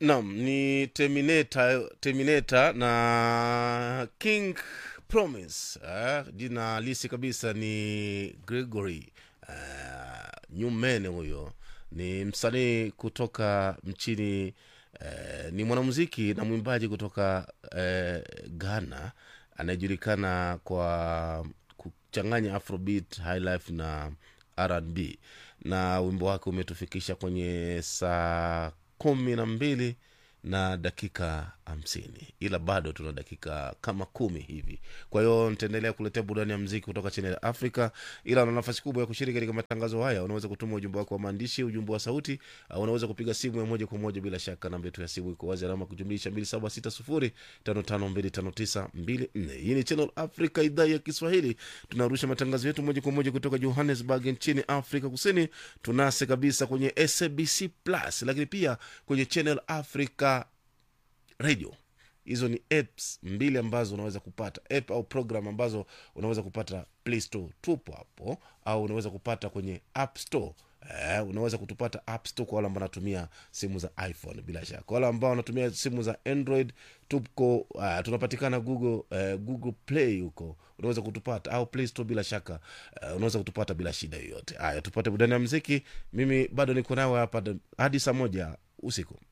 Naam, ni Terminator, Terminator na King Promise. Eh, jina halisi kabisa ni Gregory eh, Newman. Huyo ni msanii kutoka nchini eh, ni mwanamuziki na mwimbaji kutoka eh, Ghana anayejulikana kwa kuchanganya afrobeat, highlife na R&B na wimbo wake umetufikisha kwenye saa kumi na mbili na dakika hamsini ila bado tuna dakika kama kumi hivi kwa hiyo nitaendelea kuletea burudani ya mziki kutoka chini ya afrika ila una nafasi kubwa ya kushiriki katika matangazo haya unaweza kutuma ujumbe wako wa maandishi ujumbe wa sauti au unaweza kupiga simu ya moja kwa moja bila shaka namba yetu ya simu iko wazi alama kujumlisha 276055259254 hii ni channel africa idhaa ya kiswahili tunarusha matangazo yetu moja kwa moja kutoka johannesburg nchini afrika kusini tunase kabisa kwenye sabc plus lakini pia kwenye channel africa radio hizo ni apps mbili ambazo unaweza kupata app au program ambazo unaweza kupata play store tupo hapo au unaweza kupata kwenye app store Eh, unaweza kutupata app store kwa wale ambao wanatumia simu za iphone bila shaka kwa wale ambao wanatumia simu za android tuko uh, tunapatikana google uh, google play huko unaweza kutupata au play store bila shaka uh, unaweza kutupata bila shida yoyote haya tupate burudani ya mziki mimi bado niko nawe hapa hadi saa moja usiku